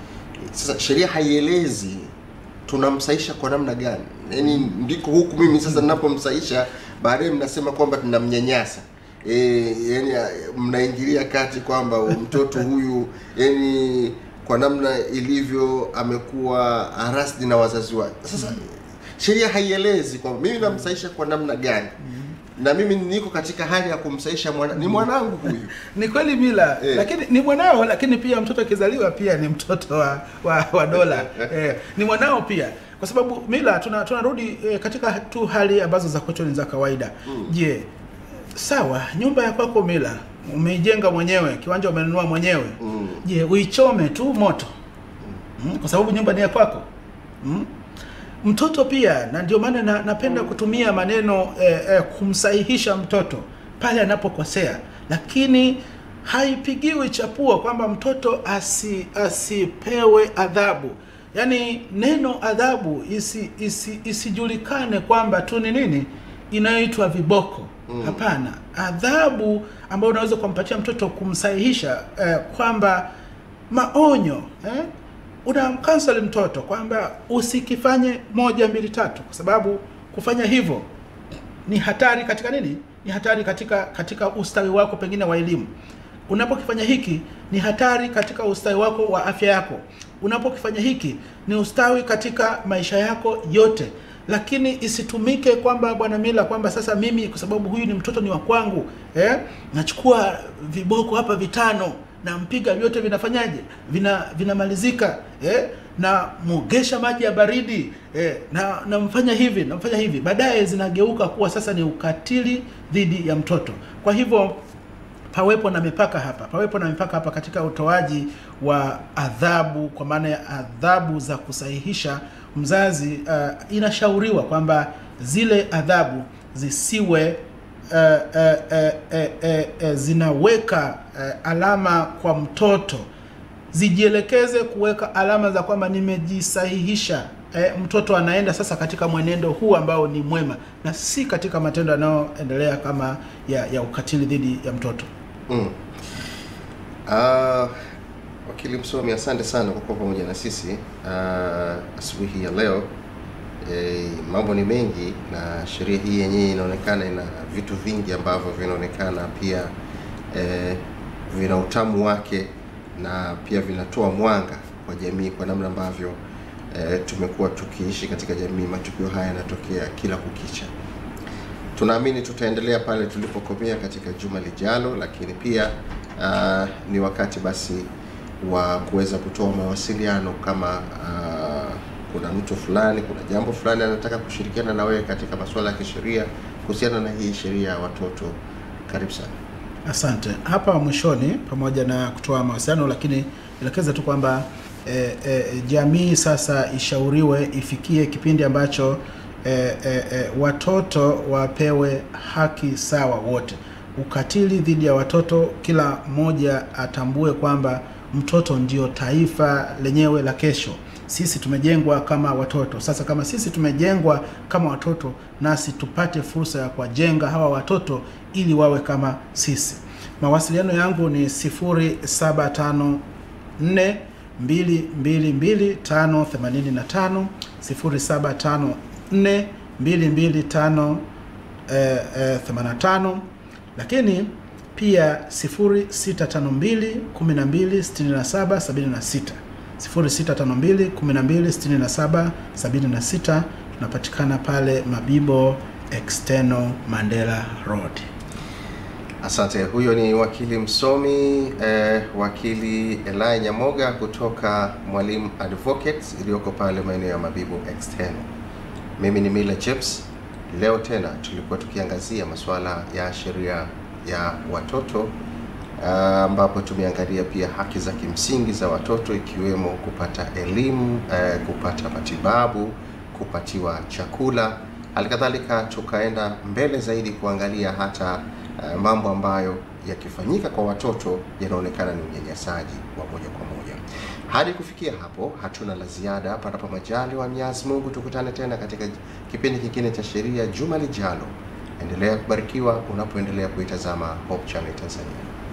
Sasa sheria haielezi tunamsahisha kwa namna gani, yani ndiko huku mimi sasa ninapomsahisha, baadaye mnasema kwamba tunamnyanyasa e, yani mnaingilia kati kwamba mtoto huyu yani kwa namna ilivyo amekuwa arasti na wazazi wake. Sasa sheria haielezi kwamba mimi namsahisha kwa namna gani na mimi niko katika hali ya kumsaisha mwana, ni mwanangu huyu. Ni kweli mila Eh. lakini ni mwanao, lakini pia mtoto akizaliwa pia ni mtoto wa, wa, wa dola eh, ni mwanao pia, kwa sababu mila tuna tunarudi eh, katika tu hali ambazo za kwetu ni za kawaida. Je, sawa, nyumba ya kwako mila umeijenga mwenyewe, kiwanja umenunua mwenyewe. Mm. Je, uichome tu moto mm, kwa sababu nyumba ni ya kwako mm? Mtoto pia, na ndio maana na, napenda kutumia maneno eh, eh, kumsahihisha mtoto pale anapokosea, lakini haipigiwi chapuo kwamba mtoto asi, asipewe adhabu. Yaani neno adhabu isi, isi, isijulikane kwamba tu ni nini inayoitwa viboko. Hapana, adhabu ambayo unaweza kumpatia mtoto kumsahihisha eh, kwamba maonyo eh? unamkanseli mtoto kwamba usikifanye moja mbili tatu, kwa sababu kufanya hivyo ni hatari katika nini? Ni hatari katika katika ustawi wako pengine wa elimu. Unapokifanya hiki ni hatari katika ustawi wako wa afya yako. Unapokifanya hiki ni ustawi katika maisha yako yote, lakini isitumike kwamba bwana mila kwamba sasa mimi kwa sababu huyu ni mtoto ni wa kwangu eh, nachukua viboko hapa vitano nampiga vyote vinafanyaje vina vinamalizika eh? na mugesha maji ya baridi eh? na namfanya hivi namfanya hivi baadaye zinageuka kuwa sasa ni ukatili dhidi ya mtoto kwa hivyo pawepo na mipaka hapa pawepo na mipaka hapa katika utoaji wa adhabu kwa maana ya adhabu za kusahihisha mzazi uh, inashauriwa kwamba zile adhabu zisiwe uh, uh, uh, uh, uh, uh, zinaweka uh, alama kwa mtoto zijielekeze kuweka alama za kwamba nimejisahihisha eh, mtoto anaenda sasa katika mwenendo huu ambao ni mwema na si katika matendo yanayoendelea kama ya, ya ukatili dhidi ya mtoto Mm. Ah, wakili msomi, asante sana kwa kuwa pamoja na sisi ah, asubuhi ya leo. E, mambo ni mengi na sheria hii yenyewe inaonekana ina vitu vingi ambavyo vinaonekana pia e, vina utamu wake na pia vinatoa mwanga kwa jamii kwa namna ambavyo e, tumekuwa tukiishi katika jamii. Matukio haya yanatokea kila kukicha. Tunaamini tutaendelea pale tulipokomea katika juma lijalo, lakini pia uh, ni wakati basi wa kuweza kutoa mawasiliano kama uh, kuna mtu fulani, kuna jambo fulani anataka kushirikiana na wewe katika masuala ya kisheria kuhusiana na hii sheria ya watoto. Karibu sana. Asante. Hapa mwishoni, pamoja na kutoa mawasiliano, lakini elekeza tu kwamba e, e, jamii sasa ishauriwe ifikie kipindi ambacho e, e, e, watoto wapewe haki sawa wote. Ukatili dhidi ya watoto, kila mmoja atambue kwamba mtoto ndio taifa lenyewe la kesho. Sisi tumejengwa kama watoto. Sasa kama sisi tumejengwa kama watoto, nasi tupate fursa ya kuwajenga hawa watoto ili wawe kama sisi. Mawasiliano yangu ni 0754 222 585 0754 225 eh, eh, 85 lakini pia 0652 12 67 76 0652 12 67 76 tunapatikana pale Mabibo External Mandela Road. Asante. Huyo ni wakili msomi eh, wakili Elai Nyamoga kutoka Mwalimu Advocates iliyoko pale maeneo ya Mabibo External. Mimi ni Mila Chips. Leo tena tulikuwa tukiangazia masuala ya sheria ya watoto ambapo uh, tumeangalia pia haki za kimsingi za watoto ikiwemo kupata elimu uh, kupata matibabu, kupatiwa chakula. Halikadhalika tukaenda mbele zaidi kuangalia hata uh, mambo ambayo yakifanyika kwa watoto yanaonekana ni unyanyasaji wa moja kwa moja. Hadi kufikia hapo, hatuna la ziada. Panapo majali wa Mwenyezi Mungu, tukutane tena katika kipindi kingine cha sheria juma lijalo. Endelea kubarikiwa unapoendelea kuitazama Hope Channel Tanzania.